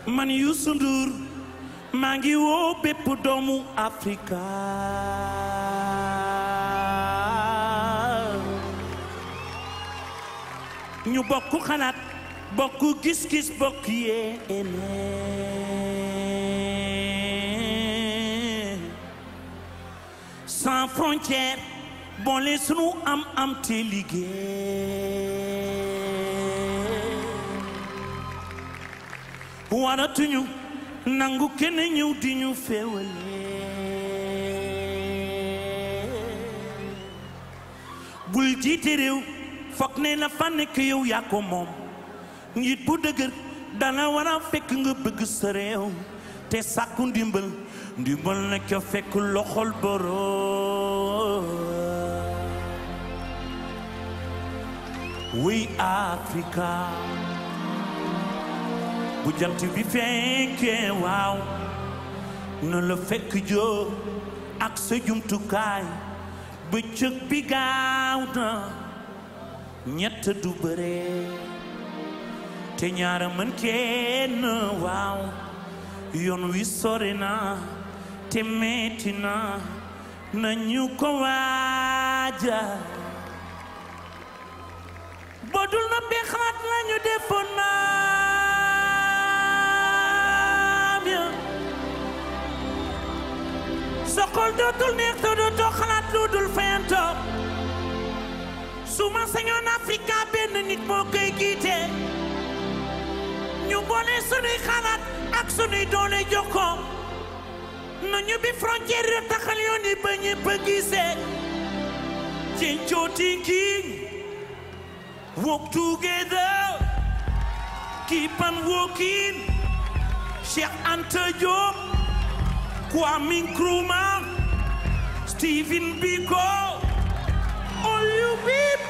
man Youssou Ndour maa ngi woo bépp doomu Afrika ñu bokk xalaat bokk gis-gis bokk yéene sans frontière boole sunu am am te liggéey waratuñu nangu kenn ñëw di ñu féewale bul jiite réew foog ne la fa nekk yow yaa ko moom njiit bu dëgër dana war a fekk nga bëgg sa réew te sàkku ndimbal ndimbal na ca fekk loxol boroom wuy Afrika bu jant bi fekkee waaw na la fekk joo ak sa jumtukaay bëccëg bi gaaw na ñett du bëre te ñaara mën kenn waaw yoon wi sori na te metti na nañu ko waaja bodul na bi xalaat lañu defoon naam ya sa xol dootul neex te dootoo xalaat lu dul fayantoo su ma sañoon Afrika benn nit moo koy jiite ñu boole sunuy xalaat ak sunuy doole jokkoo nañu bi frontière yi taxal yoon yi ba ñëpp a gisee Chincho thinking walk together keep on walking Cheikh Anta Diop Kwame Nkrumah Stephen Biko all you people